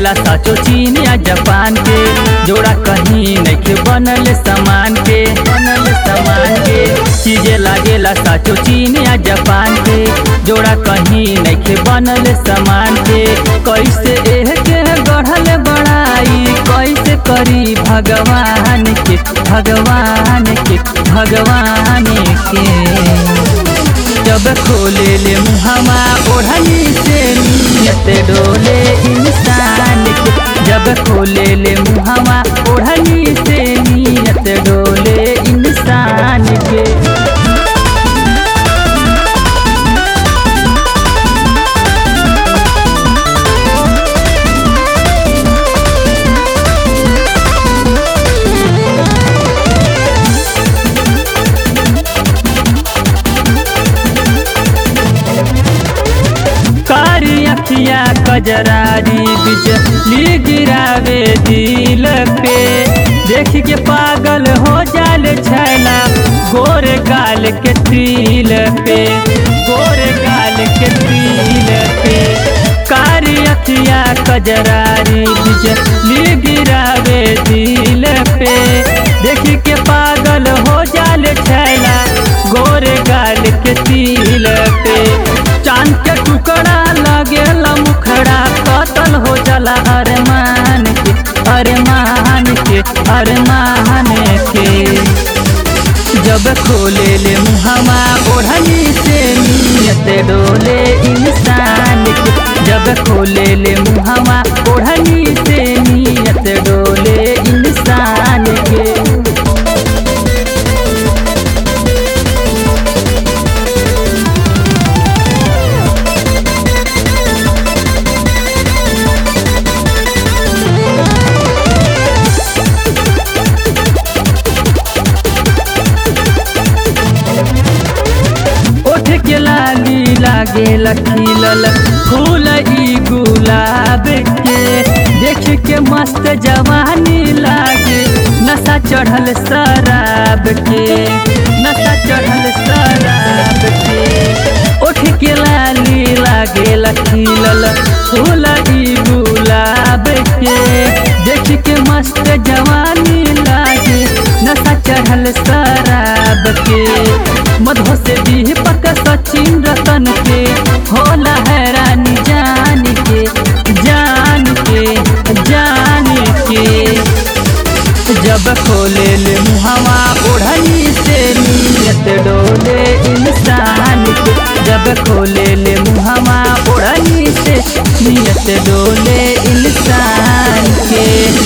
लागेला साचो चीन या जापान के जोड़ा कहीं नइखे बनल सामान के बनल सामान के चीजे लागेला साचो चीन या जापान के जोड़ा कहीं नइखे बनल सामान के कैसे एह के गढ़ल बड़ाई कैसे करी भगवान के भगवान के भगवान के जब खोले ले मुहमा ओढ़नी से नियत डोले इंसान के जब खोले ले मुहमा ओढ़नी से नियत डोले इंसान के कारी अखिया कजरारी बिजली गिरावे दिल पे देख के पागल हो जाल छैला गोरे गाल के तिल पे गोरे गाल के तिल पे कारी अखिया कजरारी बिजली गिरावे दिल पे देख के पागल हो जाल छैला गोरे गाल के तिल पे चांद के टुकड़ा लगेला मुखड़ा कतल हो जाला अरमान के अरमान के अरमान के जब खोले ले मुहमा ओढ़नी से नियत डोले इंसान के जब खोले ले मुहमा ओढ़नी से नियत डोले इंसान के ओठ के लाली लागे लखीलल फूल ई गुलाब के देख के मस्त जवानी लागे नशा चढ़ल शराब के नशा चढ़ल शराब के ओठ के लाली लागे लखीलल फूल ई गुलाब के देख के मस्त जवानी लागे नशा चढ़ल शराब के मधो से दीपक सचिन रतन के होला हैरानी जान के जान के जान के जब खोले ले मुहवा ओढ़नी से नियत डोले इंसान के जब खोले ले मुहवा ओढ़नी से नियत डोले इंसान के